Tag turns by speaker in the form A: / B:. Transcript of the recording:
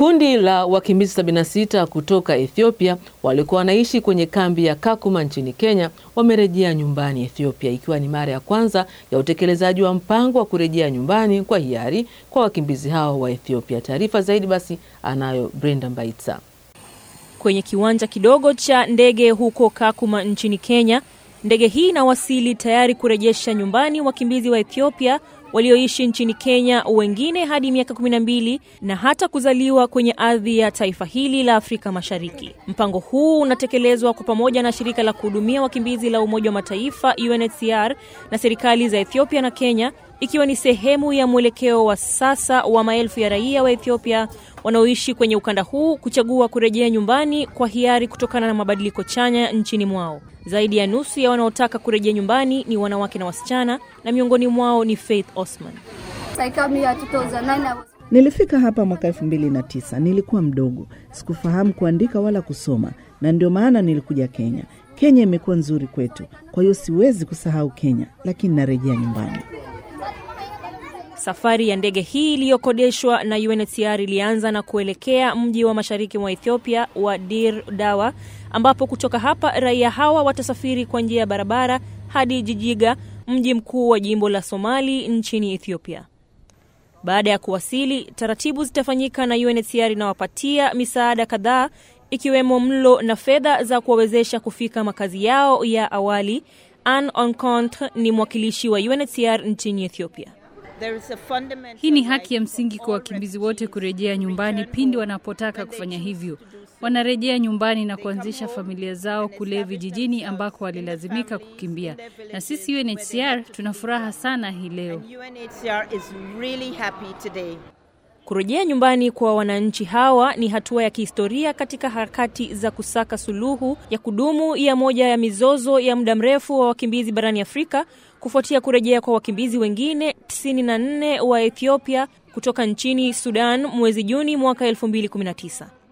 A: Kundi la wakimbizi 76 kutoka Ethiopia walikuwa wanaishi kwenye kambi ya Kakuma nchini Kenya wamerejea nyumbani Ethiopia, ikiwa ni mara ya kwanza ya utekelezaji wa mpango wa kurejea nyumbani kwa hiari kwa wakimbizi hao wa Ethiopia. Taarifa zaidi basi anayo Brenda Mbaitsa.
B: Kwenye kiwanja kidogo cha ndege huko Kakuma nchini Kenya, ndege hii inawasili tayari kurejesha nyumbani wakimbizi wa Ethiopia walioishi nchini Kenya, wengine hadi miaka 12 na hata kuzaliwa kwenye ardhi ya taifa hili la Afrika Mashariki. Mpango huu unatekelezwa kwa pamoja na shirika la kuhudumia wakimbizi la Umoja wa Mataifa UNHCR na serikali za Ethiopia na Kenya, ikiwa ni sehemu ya mwelekeo wa sasa wa maelfu ya raia wa Ethiopia wanaoishi kwenye ukanda huu kuchagua kurejea nyumbani kwa hiari kutokana na mabadiliko chanya nchini mwao. Zaidi ya nusu ya wanaotaka kurejea nyumbani ni wanawake na wasichana, na miongoni mwao ni Faith Osman.
C: Nilifika hapa mwaka elfu mbili na tisa. Nilikuwa mdogo, sikufahamu kuandika wala kusoma, na ndio maana nilikuja Kenya. Kenya imekuwa nzuri kwetu, kwa hiyo siwezi kusahau Kenya, lakini narejea nyumbani.
B: Safari ya ndege hii iliyokodeshwa na UNHCR ilianza na kuelekea mji wa mashariki mwa Ethiopia wa Dir Dawa, ambapo kutoka hapa raia hawa watasafiri kwa njia ya barabara hadi Jijiga, mji mkuu wa jimbo la Somali nchini Ethiopia. Baada ya kuwasili, taratibu zitafanyika na UNHCR inawapatia misaada kadhaa ikiwemo mlo na fedha za kuwawezesha kufika makazi yao ya awali. Anne Oncontre ni mwakilishi wa UNHCR nchini Ethiopia.
D: Hii ni haki ya msingi kwa wakimbizi wote kurejea nyumbani pindi wanapotaka kufanya hivyo. Wanarejea nyumbani na kuanzisha familia zao kule vijijini ambako walilazimika kukimbia, na sisi UNHCR tuna furaha sana hii leo.
B: Kurejea nyumbani kwa wananchi hawa ni hatua ya kihistoria katika harakati za kusaka suluhu ya kudumu ya moja ya mizozo ya muda mrefu wa wakimbizi barani Afrika kufuatia kurejea kwa wakimbizi wengine 94 wa Ethiopia kutoka nchini Sudan mwezi Juni mwaka 2019.